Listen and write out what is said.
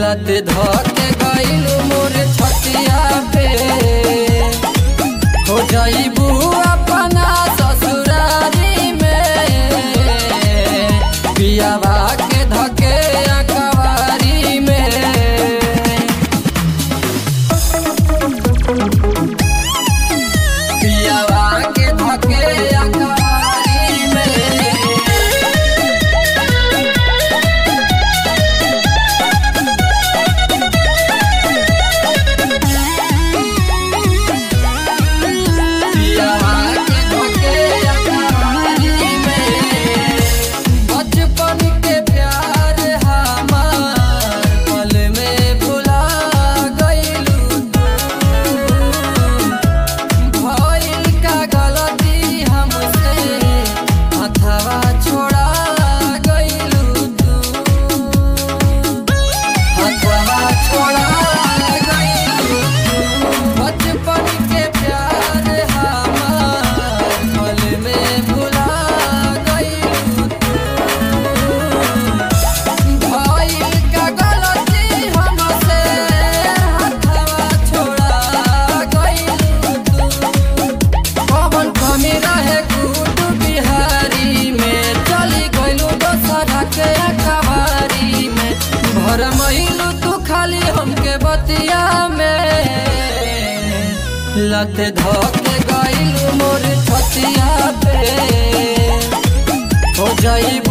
लत धके गइलू मोर छतिया पे हो जाइबू अपना ससुरारी में पियावा के धके अकवारी में पियावा के धके अकवारी में पियावा के धके अकवारी में बचपन के प्यार हमार पल में भुला गइलू भइल का गलती हमसे हथवा छोड़ा गइलू तू हथवा छोड़ा गइलू बचपन के प्यार हमार पल में भुला गइलू भइल का गलती हमसे हथवा छोड़ा गइलू तू कौन कमी रहे गुड बिहारी में चली गइलू दोसरा के कबारी में भर मइलू तू खाली हमके बतिया में लत धके गइलू मोर छतिया पे हो जाइब